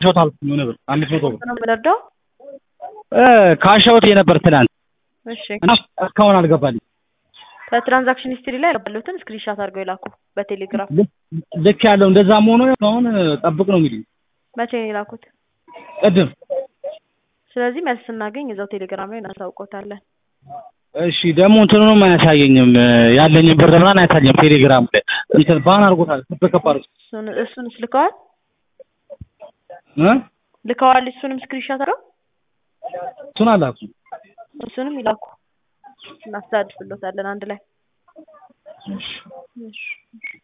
ሾት አልኩኝ የሆነ ብር አምስት መቶ ብር ነው የምንረዳው? እ ካሻውት የነበር ትናንት እሺ እና እስካሁን አልገባልኝ። ከትራንዛክሽን ሂስትሪ ላይ ያሉትን ስክሪንሻት አድርገው የላኩ በቴሌግራም ልክ ያለው እንደዛም ሆኖ አሁን ጠብቅ ነው እንግዲህ መቼ ነው የላኩት? ቅድም ስለዚህ መልስ ስናገኝ እዛው ቴሌግራም ላይ እናሳውቆታለን። እሺ ደግሞ እንትኑንም አያሳየኝም ያለኝን ብር ምናምን አያሳየኝም። ቴሌግራም ላይ እንትን ባን አድርጎታል። ከፍ አድርጎ እሱን እሱንስ ልከዋል እ ልከዋል እሱንም ስክሪንሻት አድርገው እሱን አላኩም። እሱንም ይላኩ እናስተላልፍሎታለን አንድ ላይ እሺ